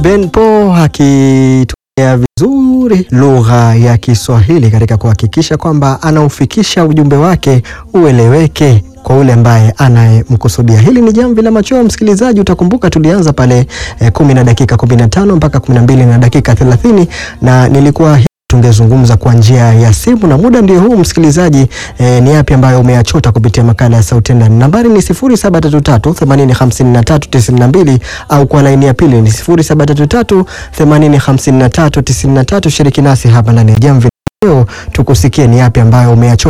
Ben Po akitumia vizuri lugha ya Kiswahili katika kuhakikisha kwamba anaufikisha ujumbe wake ueleweke kwa ule ambaye anayemkusudia. Hili ni Jamvi la Machweo, msikilizaji, utakumbuka tulianza pale eh, kumi na dakika kumi na tano mpaka kumi na mbili na dakika thelathini na nilikuwa tungezungumza kwa njia ya simu na muda ndio huu msikilizaji. Eh, ni yapi ambayo umeyachota kupitia makala ya Sauti Ndani? Nambari ni 0733 8053 92 au kwa laini ya pili ni 0733 8053 93. Shiriki nasi hapa ndani ya Jamvi leo tukusikie ni yapi ambayo umeyachota